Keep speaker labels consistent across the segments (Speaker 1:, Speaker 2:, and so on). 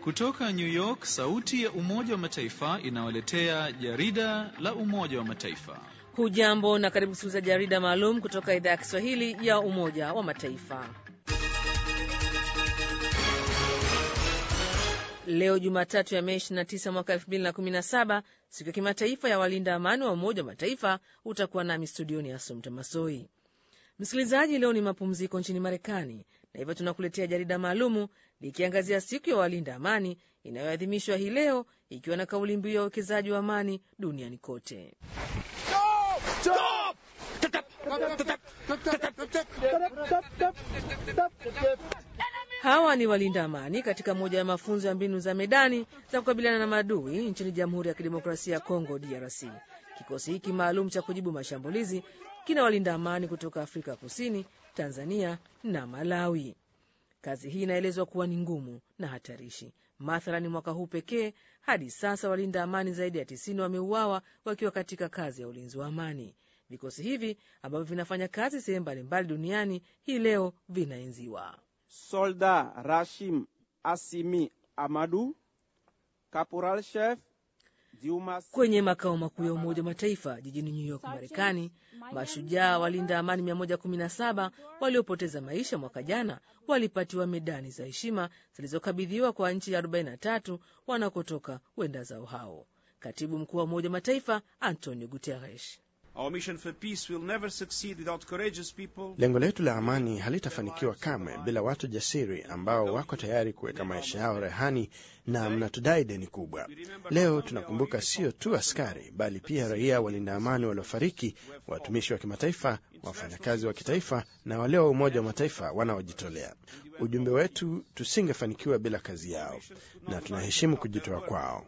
Speaker 1: Kutoka New York, sauti ya Umoja wa Mataifa inawaletea jarida la Umoja wa Mataifa.
Speaker 2: Hujambo na karibu kusikiliza jarida maalum kutoka idhaa ya Kiswahili ya Umoja wa Mataifa. Leo Jumatatu ya Mei 29 mwaka 2017, siku ya kimataifa ya walinda amani wa Umoja wa Mataifa, utakuwa nami studioni ya Sumta Masoi. Msikilizaji, leo ni mapumziko nchini Marekani na hivyo tunakuletea jarida maalumu likiangazia siku ya walinda amani inayoadhimishwa hii leo ikiwa na kauli mbiu ya uwekezaji wa amani duniani kote. Hawa ni walinda amani katika moja ya mafunzo ya mbinu za medani za kukabiliana na maadui nchini Jamhuri ya Kidemokrasia ya Kongo, DRC. Kikosi hiki maalum cha kujibu mashambulizi kina walinda amani kutoka Afrika Kusini, Tanzania na Malawi. Kazi hii inaelezwa kuwa ni ngumu na hatarishi. Mathalani, mwaka huu pekee hadi sasa walinda amani zaidi ya tisini wameuawa wakiwa katika kazi ya ulinzi wa amani. Vikosi hivi ambavyo vinafanya kazi sehemu mbalimbali duniani hii leo vinaenziwa.
Speaker 3: Solda Rashim Asimi Amadu, Caporal Chef
Speaker 2: Kwenye makao makuu ya Umoja wa Mataifa jijini New York, Marekani, mashujaa walinda amani 117 waliopoteza maisha mwaka jana walipatiwa medani za heshima zilizokabidhiwa kwa nchi 43 wanakotoka wenda zao hao. Katibu mkuu wa Umoja wa Mataifa Antonio Guterres
Speaker 4: Lengo letu la amani halitafanikiwa kamwe bila watu jasiri ambao wako tayari kuweka maisha yao rehani, na mnatudai deni kubwa. Leo tunakumbuka sio tu askari, bali pia raia walinda amani waliofariki, watumishi wa kimataifa, wafanyakazi wa kitaifa na wale wa Umoja wa Mataifa wanaojitolea. Ujumbe wetu, tusingefanikiwa bila kazi yao, na tunaheshimu kujitoa kwao.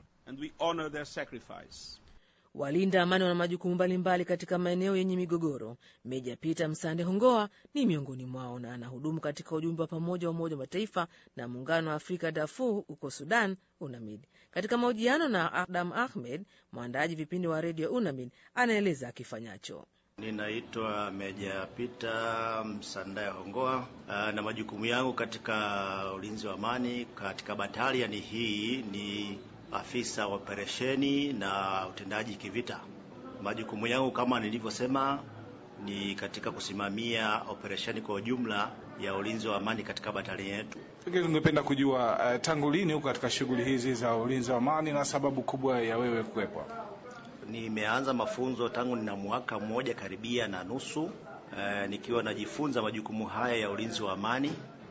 Speaker 2: Walinda amani wana majukumu mbalimbali katika maeneo yenye migogoro. Meja Peter Msande Hongoa ni miongoni mwao na anahudumu katika ujumbe wa pamoja wa Umoja wa Mataifa na Muungano wa Afrika Darfur huko Sudan, UNAMID. Katika mahojiano na Adam Ahmed, mwandaaji vipindi wa redio UNAMID, anaeleza akifanyacho.
Speaker 5: Ninaitwa Meja Peter Msandaye Hongoa, na majukumu yangu katika ulinzi wa amani katika bataliani hii ni afisa wa operesheni na utendaji kivita. Majukumu yangu kama nilivyosema ni katika kusimamia operesheni kwa ujumla ya ulinzi wa amani katika batalioni yetu.
Speaker 6: Pengine tungependa kujua uh, tangu lini huko katika shughuli hizi za ulinzi wa amani na sababu kubwa ya wewe kuwepo hapa?
Speaker 5: Nimeanza mafunzo tangu nina mwaka mmoja karibia na nusu, uh, nikiwa najifunza majukumu haya ya ulinzi wa amani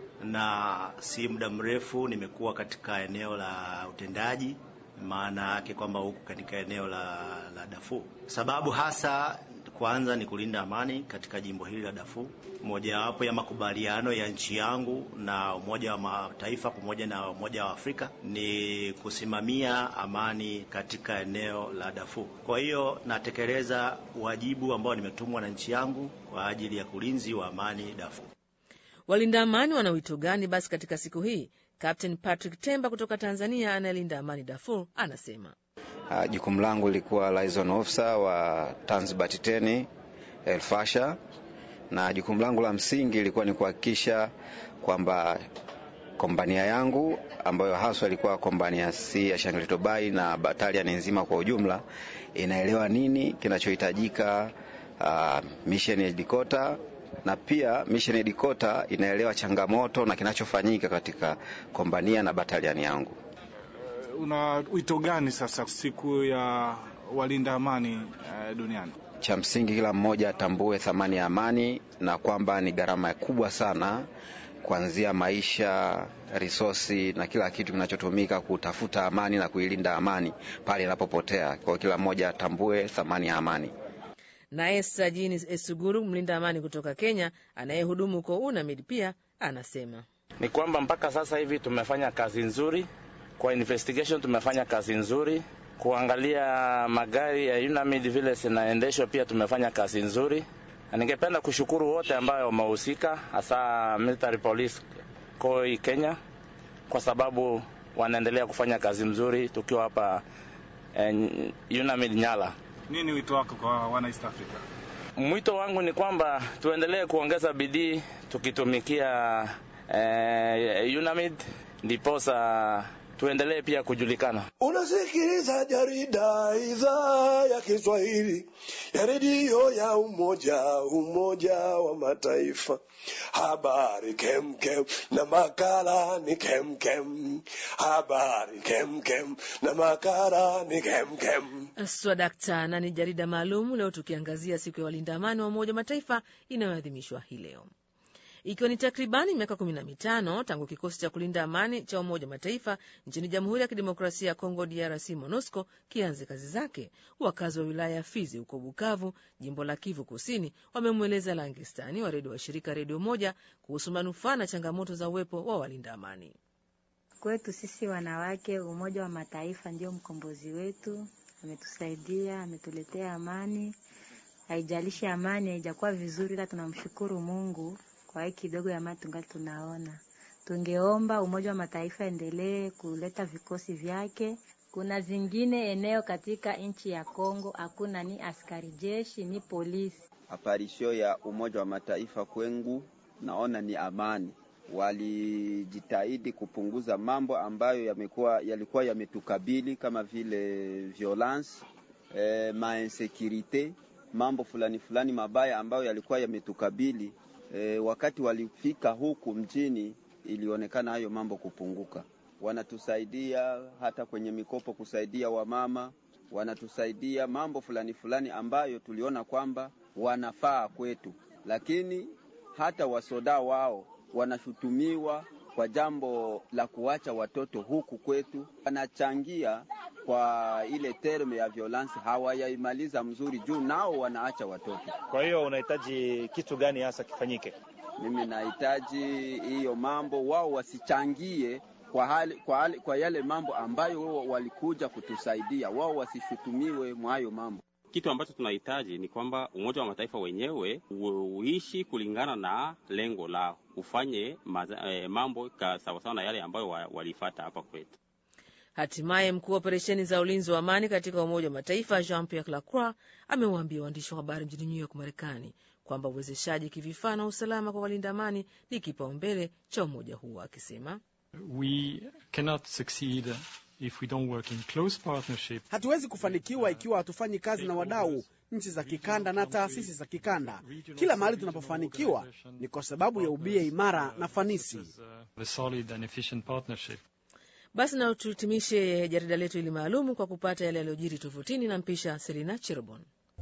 Speaker 5: na si muda mrefu nimekuwa katika eneo la utendaji, maana yake kwamba huku katika eneo la, la Darfur. Sababu hasa kwanza ni kulinda amani katika jimbo hili la Darfur. Mojawapo ya makubaliano ya nchi yangu na Umoja wa Mataifa pamoja na Umoja wa Afrika ni kusimamia amani katika eneo la Darfur. Kwa hiyo natekeleza wajibu ambao nimetumwa na nchi yangu kwa ajili ya ulinzi wa amani Darfur.
Speaker 2: Walinda amani wana wito gani basi katika siku hii? Captain Patrick Temba kutoka Tanzania anayelinda amani Darfur anasema
Speaker 7: uh, jukumu langu lilikuwa liaison officer wa Tanzbat 10 El Fasher, na jukumu langu la msingi ilikuwa ni kuhakikisha kwamba kompania yangu ambayo haswa ilikuwa kompania C ya Shangri Tobai na bataliani nzima kwa ujumla inaelewa nini kinachohitajika uh, mission ya headquarter na pia mission headquarter inaelewa changamoto na kinachofanyika katika kompania na bataliani yangu.
Speaker 6: Uh, una wito gani sasa siku ya walinda amani uh, duniani?
Speaker 7: Cha msingi kila mmoja atambue thamani ya amani na kwamba ni gharama kubwa sana kuanzia maisha, risosi na kila kitu kinachotumika kutafuta amani na kuilinda amani pale inapopotea. Kwa hiyo kila mmoja atambue thamani ya amani.
Speaker 2: Naye Sajini Esuguru, mlinda amani kutoka Kenya anayehudumu huko UNAMID, pia anasema
Speaker 8: ni kwamba mpaka sasa hivi tumefanya kazi nzuri kwa investigation, tumefanya kazi nzuri kuangalia magari ya UNAMID vile zinaendeshwa, pia tumefanya kazi nzuri, na ningependa kushukuru wote ambao wamehusika, hasa military police koi Kenya, kwa sababu wanaendelea kufanya kazi mzuri tukiwa hapa eh, UNAMID Nyala.
Speaker 6: Nini wito wako kwa wana East Africa?
Speaker 8: Mwito wangu ni kwamba tuendelee kuongeza bidii tukitumikia eh, UNAMID ndiposa tuendelee pia kujulikana.
Speaker 9: Unasikiliza jarida idhaa ya Kiswahili ya redio ya Umoja Umoja wa Mataifa. Habari kemkem na makala ni kemkem. Habari kemkem na makala ni kemkem.
Speaker 2: Swadakta na ni jarida maalum leo tukiangazia siku ya walinda amani wa Umoja wa Mataifa inayoadhimishwa hii leo ikiwa ni takribani miaka kumi na mitano tangu kikosi cha kulinda amani cha Umoja wa Mataifa nchini Jamhuri ya Kidemokrasia ya Kongo, DRC, MONUSCO kianze kazi zake. Wakazi wa wilaya ya Fizi huko Bukavu, jimbo la Kivu Kusini, wamemweleza Langestani wa redio wa shirika Redio Moja kuhusu manufaa na changamoto za uwepo wa walinda amani.
Speaker 10: Kwetu sisi wanawake, Umoja wa Mataifa ndio mkombozi wetu, ametusaidia, ametuletea amani. Haijalishi amani haijakuwa vizuri, ila tunamshukuru Mungu kwa hii kidogo ya amani tungali tunaona. Tungeomba Umoja wa Mataifa endelee kuleta vikosi vyake. Kuna zingine eneo katika nchi ya Kongo hakuna ni askari jeshi ni polisi.
Speaker 11: Aparisho ya Umoja wa Mataifa kwengu naona ni amani. Walijitahidi kupunguza mambo ambayo yamekuwa yalikuwa yametukabili kama vile violence, eh, mainsecurite, mambo fulani fulani mabaya ambayo yalikuwa yametukabili E, wakati walifika huku mjini ilionekana hayo mambo kupunguka. Wanatusaidia hata kwenye mikopo, kusaidia wamama, wanatusaidia mambo fulani fulani ambayo tuliona kwamba wanafaa kwetu, lakini hata wasoda wao wanashutumiwa kwa jambo la kuacha watoto huku kwetu, wanachangia kwa ile terme ya violence hawayaimaliza mzuri, juu nao wanaacha watoto.
Speaker 12: Kwa hiyo unahitaji kitu gani hasa kifanyike?
Speaker 11: Mimi nahitaji hiyo mambo, wao wasichangie kwa hali, kwa hali, kwa yale mambo ambayo wao walikuja kutusaidia, wao wasishutumiwe mwa hayo mambo.
Speaker 13: Kitu ambacho tunahitaji ni kwamba Umoja wa Mataifa wenyewe uishi kulingana na lengo lao, ufanye maza, eh, mambo sawasawa na yale ambayo walifata hapa kwetu.
Speaker 2: Hatimaye mkuu wa operesheni za ulinzi wa amani katika Umoja wa Mataifa Jean Pierre Lacroix amewaambia waandishi wa habari mjini New York, Marekani, kwamba uwezeshaji kivifaa na usalama kwa walinda amani ni kipaumbele cha umoja huo, akisema
Speaker 14: We cannot succeed if we don't work in close partnership.
Speaker 15: Hatuwezi kufanikiwa ikiwa hatufanyi kazi na wadau, nchi za kikanda na taasisi za kikanda. Kila mahali tunapofanikiwa ni kwa sababu ya ubia imara na fanisi.
Speaker 14: A solid and efficient partnership.
Speaker 2: Basi na tuhitimishe jarida letu hili maalumu kwa kupata yale yaliyojiri tofutini na mpisha Selina Cherobon.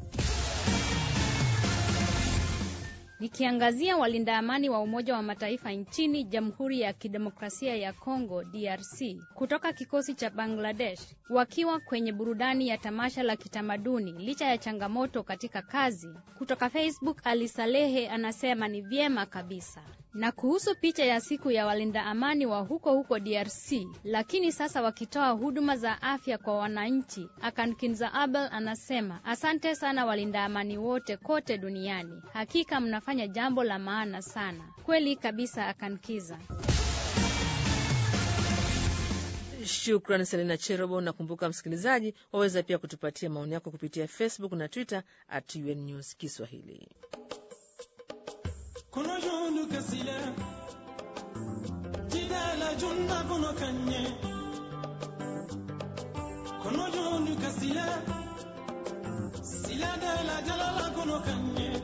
Speaker 16: Nikiangazia walinda amani wa Umoja wa Mataifa nchini Jamhuri ya Kidemokrasia ya Kongo DRC kutoka kikosi cha Bangladesh wakiwa kwenye burudani ya tamasha la kitamaduni licha ya changamoto katika kazi. Kutoka Facebook, Ali Salehe anasema ni vyema kabisa. Na kuhusu picha ya siku ya walinda amani wa huko huko DRC, lakini sasa wakitoa huduma za afya kwa wananchi, Akankinza Abel anasema asante sana walinda amani wote kote duniani, hakika mnafanya jambo la maana sana kweli kabisa. Akankiza.
Speaker 2: Shukran Selina Cherobo. Nakumbuka msikilizaji, waweza pia kutupatia maoni yako kupitia Facebook na Twitter at UN News Kiswahili.
Speaker 17: kono jondu kasila jidala junda kono kanye kono jondu kasila siladala jalala kono kanye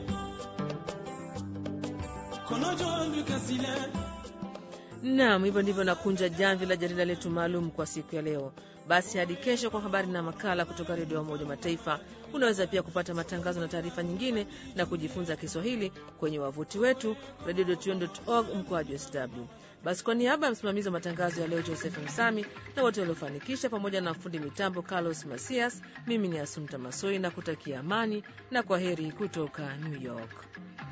Speaker 17: kono jondu kasila
Speaker 2: Naam, hivyo ndivyo nakunja jamvi la jarida letu maalum kwa siku ya leo. Basi hadi kesho kwa habari na makala kutoka redio ya Umoja Mataifa. Unaweza pia kupata matangazo na taarifa nyingine na kujifunza Kiswahili kwenye wavuti wetu radio.un.org mkoaji sw. Basi kwa niaba ya msimamizi wa matangazo ya leo Joseph Msami na wote waliofanikisha, pamoja na fundi mitambo Carlos Masias, mimi ni Asumta Masoi na kutakia amani na kwa heri kutoka New York.